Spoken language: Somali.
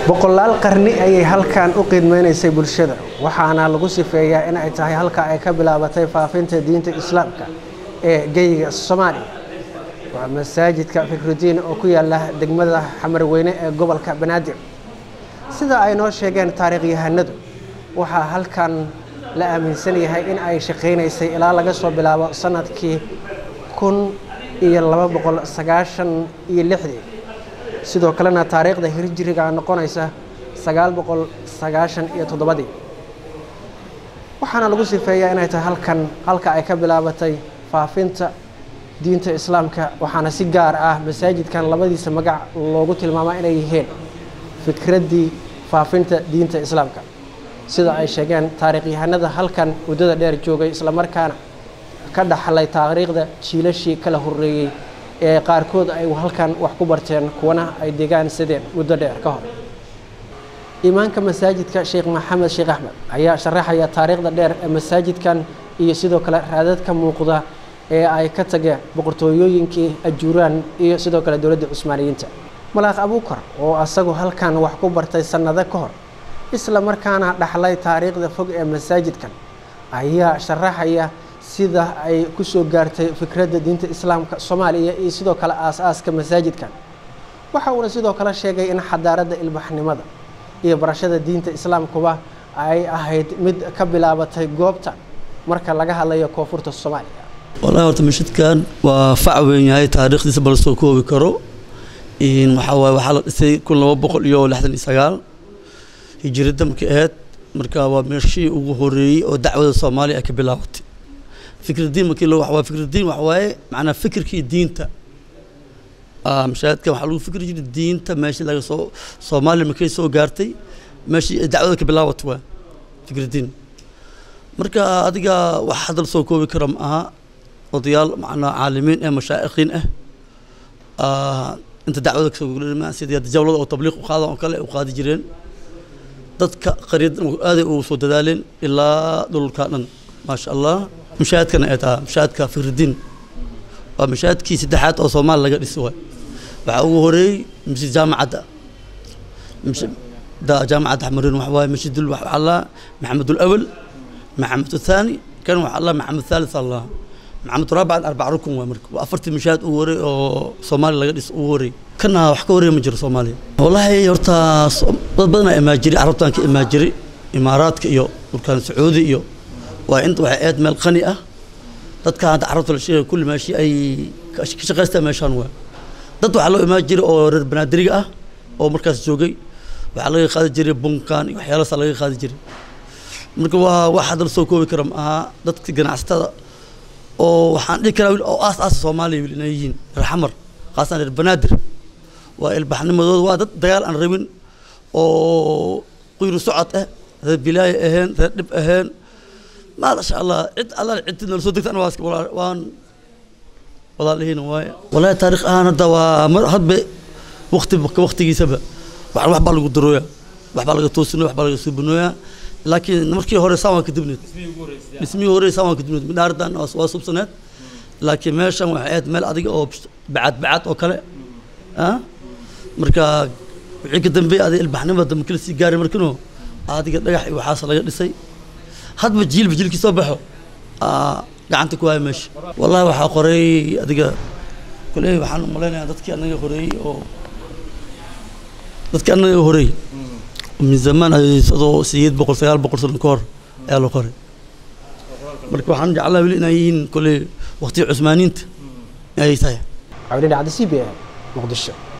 boqolaal qarni ayay halkan u qiidmeynaysay bulshada waxaana lagu sifeeyaa in ay tahay halka ay ka bilaabatay faafinta diinta islaamka ee geyga soomaaliya waa masaajidka fikrudiin oo ku yaala degmada xamarweyne ee gobolka banaadir sida ay noo sheegeen taariikhyahanadu waxaa halkan la aaminsan yahay in ay shaqaynaysay ilaa laga soo bilaabo sanadkii kun iyo laba boqol sagaashan iyo lixdii sidoo kalena taariikhda hirjiriga noqonaysa sagaal boqol sagaashan iyo toddobadii waxaana lagu sifeeyaa inay tahay halkan halka ay ka bilaabatay faafinta diinta islaamka waxaana si gaar ah masaajidkan labadiisa magac loogu tilmaamaa inay yihiin fikraddii faafinta diinta islaamka sida ay sheegeen taariikhyahanada halkan muddada dheer joogay islamarkaana ka dhaxlay taariikhda jiilashii kala horreeyey ee qaarkood ay halkan wax ku barteen kuwana ay degaansadeen muddo dheer ka hor imaanka masaajidka sheekh maxamed sheekh axmed ayaa sharaxaya taariikhda dheer ee masaajidkan iyo sidoo kale raadadka muuqda ee ay ka tageen boqortooyooyinkii ajuuraan iyo sidoo kale dowladda cusmaaniyiinta malaaq abuukar oo asagu halkan wax ku bartay sannado ka hor isla markaana dhaxlay taariikhda fog ee masaajidkan ayaa sharaxaya sida ay ku soo gaartay fikradda diinta islaamka soomaaliya iyo sidoo kale aas-aaska masaajidkan waxa uuna sidoo kale sheegay in xadaaradda ilbaxnimada iyo barashada diinta islaamkuba ay ahayd mid ka bilaabatay goobtan marka laga hadlayo koonfurta soomaaliya wallahi horta masjidkan waa fac weyn yahay taariikhdiisa bala soo koobi karo waxaa waaye waxaa la dhisay kun laba boqol iyo lixdan iyo sagaal hijirada markay ahayd marka waa meeshii ugu horeeyey oo dacwada soomaaliya ay ka bilaabatay fikradiin markii loo waa fikradiin waxa waaye macnaa fikirkii diinta mashaahidkan waxaa lagu fikri jiray diinta meeshii laga soo soomaaliya markay soo gaartay meeshii ay dacwada ka bilaabatay waa fikradiin marka adiga wax hadal soo koobi kara ma aha odayaal macnaa caalimiin eh mashaaikiin ah inta dacwada kasoo gulma sidii jawlada oo tabliiq u qaadan oo kale u qaadi jireen dadka qaryada aaday ugu soo dadaaleen ilaa dhulka dhan maasha allah mashaahidkana ay tahay mashaahidka fikridiin waa mashaahidkii saddexaad oo soomaali laga dhisi waay waxaa ugu horeeyey masjid jaamacadda da jaamacadda xamarin waxa waaye masjidul waxa allah maxamed alawal maxamed athaani kan waxa allah maxamed thalith allah maxamed raabican arbac rukun waa marka waa afartii mashaahid ugu horeey oo soomaaliya laga dhis ugu horeey kana wax ka horeeya ma jiro soomaaliya wallahi horta dad badan aa imaa jiray carabtan ka imaa jiray imaaraadka iyo dhulkan sacuudi iyo waa inta waxay aad meel qani ah dadka hadda carabta la sheegay kulli meeshii ay ka shaqaystaan meeshaan waa dad waxaa loo imaan jiray oo reer banaadiriga ah oo markaas joogay waxaa laga qaadi jiray bunkan iyo waxyaalaasaa laga qaadi jiray marka waa wax hadda la soo koobi kara ma aha dadka ganacsatada oo waxaan dhihi karaa oo aas aasa soomaaliya weli inay yihiin reer xamar khaasatan reer banaadir waa ilbaxnimadooda waa dad dagaal aan rabin oo quyru socod ah reer bilaaya ahayn reer dhib ahayn maasha allah cid alla cidtid nala soo degtaan waa waan walaalihiina waaye wallahi taariikh ahaan hadda waa mar hadba waqti waqtigiisaba wax wax baa lagu darooyaa wax baa laga toosinaya wax baa laga suubinooyaa laakiin markii hore saan waa ka dibneed dhismihii hore saan waa ka dibneed midhaardan waa subsaneed laakiin meeshan waxay ahayd meel adiga oo bacad bacad oo kale ah marka wixii ka dambeeyay adiga ilbaxnimada markii la sii gaaray markino adiga dhagax iyo waxaas laga dhisay hadba jiilba jiilkii soo baxo gacanta ku haya meesha wallahi waxaa qoray adiga koley waxaan u malaynayaa dadkii anaga horeeyey oo dadkii anaga horeeyey min zamaan adoo sideed boqol sagaal boqol sano ka hor ayaa la qoray marka waxaan jeclaa weli inay yihiin koley waqtiga cusmaaniinta ayay tahay cabdidhi cabdi c b a muqdisho